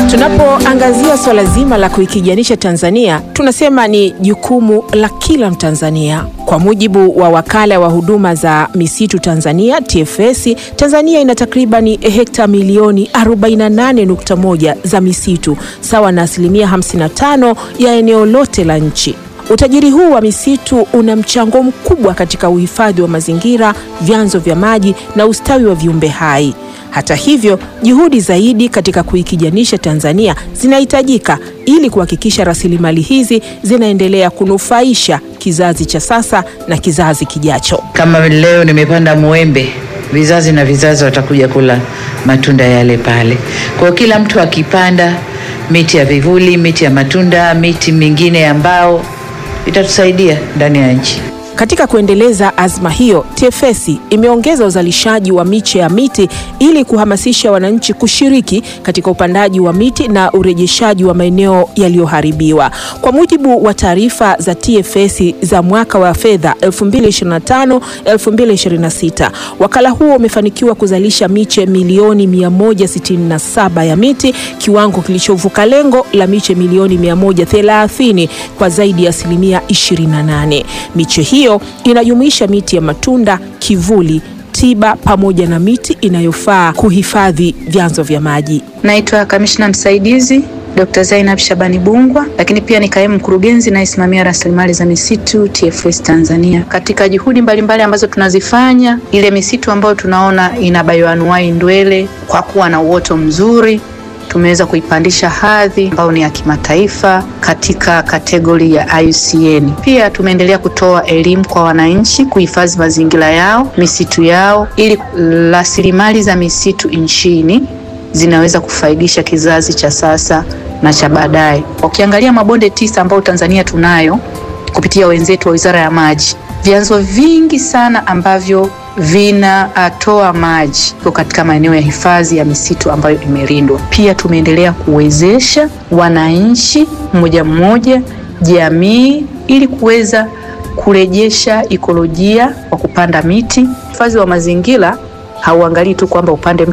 Tunapoangazia swala zima la kuikijanisha Tanzania, tunasema ni jukumu la kila Mtanzania. Kwa mujibu wa wakala wa huduma za misitu Tanzania TFS, Tanzania ina takribani hekta milioni 48.1 za misitu sawa na asilimia 55 ya eneo lote la nchi. Utajiri huu wa misitu una mchango mkubwa katika uhifadhi wa mazingira, vyanzo vya maji na ustawi wa viumbe hai. Hata hivyo, juhudi zaidi katika kuikijanisha Tanzania zinahitajika ili kuhakikisha rasilimali hizi zinaendelea kunufaisha kizazi cha sasa na kizazi kijacho. Kama leo nimepanda mwembe, vizazi na vizazi watakuja kula matunda yale pale. Kwa hiyo kila mtu akipanda miti ya vivuli, miti ya matunda, miti mingine ya mbao itatusaidia ndani ya nchi. Katika kuendeleza azma hiyo, TFS imeongeza uzalishaji wa miche ya miti ili kuhamasisha wananchi kushiriki katika upandaji wa miti na urejeshaji wa maeneo yaliyoharibiwa. Kwa mujibu wa taarifa za TFS za mwaka wa fedha 2025-2026, wakala huo umefanikiwa kuzalisha miche milioni 167 ya miti, kiwango kilichovuka lengo la miche milioni 130 kwa zaidi ya asilimia 28. Miche hiyo inajumuisha miti ya matunda, kivuli, tiba pamoja na miti inayofaa kuhifadhi vyanzo vya maji. Naitwa kamishna msaidizi Dr. Zainab Shabani Bungwa, lakini pia ni kaimu mkurugenzi nayesimamia rasilimali za misitu TFS Tanzania. Katika juhudi mbalimbali mbali ambazo tunazifanya, ile misitu ambayo tunaona ina bayoanuai ndwele kwa kuwa na uoto mzuri tumeweza kuipandisha hadhi ambayo ni ya kimataifa katika kategori ya IUCN. Pia tumeendelea kutoa elimu kwa wananchi kuhifadhi mazingira yao, misitu yao, ili rasilimali za misitu nchini zinaweza kufaidisha kizazi cha sasa na cha baadaye. Ukiangalia mabonde tisa ambayo Tanzania tunayo kupitia wenzetu wa Wizara ya Maji, vyanzo vingi sana ambavyo vinatoa maji iko katika maeneo ya hifadhi ya misitu ambayo imelindwa. Pia tumeendelea kuwezesha wananchi mmoja mmoja, jamii, ili kuweza kurejesha ikolojia kwa kupanda miti. Hifadhi wa mazingira hauangalii tu kwamba upande